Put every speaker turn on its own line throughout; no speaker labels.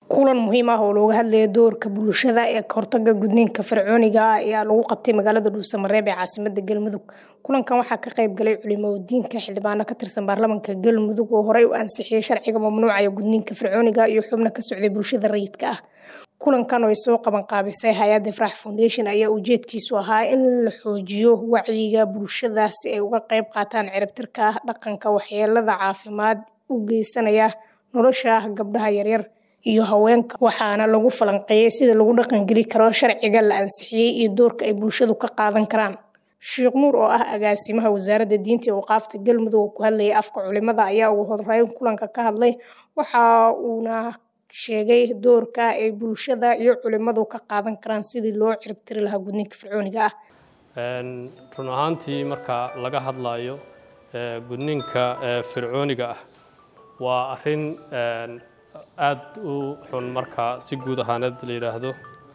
kulan muhiim ah oo looga hadlaya doorka bulshada ee kahortaga gudniinka fircooniga ah ayaa lagu qabtay magaalada dhuusamareeb ee caasimada galmudug kulankan waxaa ka qayb galay culimadiinka xildhibaano ka tirsan baarlamaanka galmudug oo horey u ansixiyey sharciga mamnuucaya gudniinka fircooniga iyo xubno ka socday bulshada rayidka ah kulankan oo ay soo qaban qaabisay hay-adda frax foundation ayaa ujeedkiisu ahaa in la xoojiyo wacyiga bulshada si ay uga qayb qaataan ciribtirka dhaqanka waxyeelada caafimaad u geysanaya nolosha gabdhaha yaryar iyo haweenka waxaana lagu falanqeeyey sida lagu dhaqangeli karo sharciga la ansixiyey iyo doorka ay bulshadu ka qaadan karaan sheekh nuur oo ah agaasimaha wasaaradda diinta iyo waqaafta galmudug oo ku hadlayay afka culimada ayaa ugu horeyn kulanka ka hadlay waxa uuna sheegay doorka ay bulshada iyo culimadu ka qaadan karaan sidii loo ciribtiri lahaa gudniinka fircooniga ah
run ahaantii marka laga hadlayo gudniinka fircooniga ah waa arrin aad u xun marka si guud ahaaneed la yidhaahdo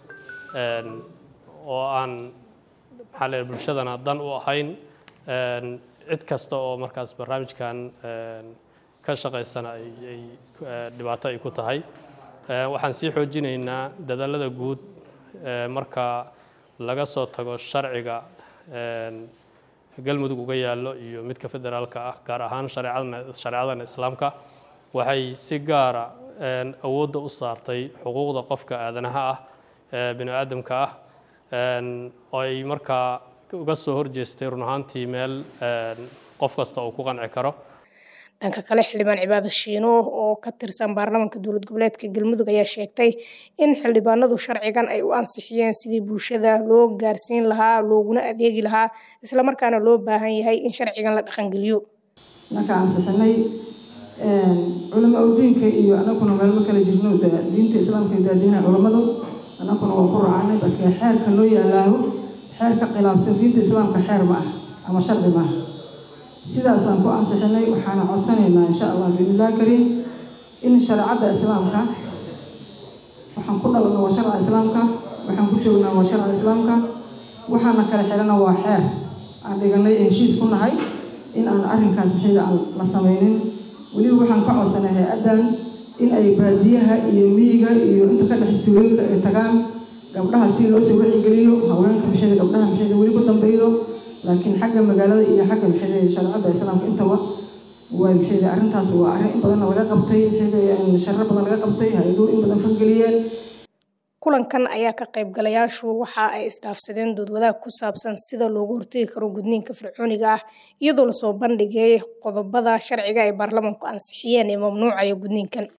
oo aan maxaa la bulshadana dan u ahayn cid kasta oo markaas barnaamijkan ka shaqaysana ay dhibaato ay ku tahay waxaan sii xoojinaynaa dadaalada guud marka laga soo tago sharciga galmudug uga yaallo iyo midka federaalka ah gaar ahaan shareecadana islaamka waxay si gaara awoodda u saartay xuquuqda qofka aadanaha ah bini aadamka ah oo ay markaa uga soo horjeestay run ahaantii meel qof kasta uu ku qanci karo
dhanka kale xildhibaan cibaado shiino oo ka tirsan baarlamaanka dowlad goboleedka galmudug ayaa sheegtay in xildhibaanadu sharcigan ay u ansixiyeen sidii bulshada loo gaarsiin lahaa looguna adeegi lahaa islamarkaana loo baahan yahay in sharcigan la dhaqangeliyo
marka ansixinay culamo awdiinka iyo anaguna meelma kala jirno diinta islaamka daadiina culammadu anaguna waan ku raacnay marka xeerka loo yaalaaho xeer ka khilaafsan diinta islaamka xeer ma ah ama sharci ma ah sidaasaan ku ansixinay waxaana codsanaynaa insha allah biidnillahi kariim in shareecadda islaamka waxaan ku dhalanna waa sharca islaamka waxaan ku joognaa waa sharca islaamka waxaana kala xirana waa xeer aan dhiganay heshiis ku nahay in aan arrinkaas maxayda aan la samaynin weliba waxaan ka codsanay hay-addan in ay baadiyaha iyo miyiga iyo inta ka dhex istuulooyinka ay tagaan gabdhaha si loo soo wacigeliyo haweenka maxayda gabdhaha maxayda weli ku dambaydo laakiin xagga magaalada iyo xagga maxayda shareecadda islaamka intaba waa maxayda arrintaas waa arrin in badanna laga qabtay maxayda sharro badan laga qabtay hay-aduhu in badan fangeliyeen
kulankan ayaa ka qaybgalayaashu waxa ay isdhaafsadeen doodwadaag ku saabsan sida loogu hortegi karo gudniinka fircooniga ah iyadoo lasoo bandhigay qodobada sharciga ay baarlamaanku ansixiyeen ee mamnuucaya gudniinkan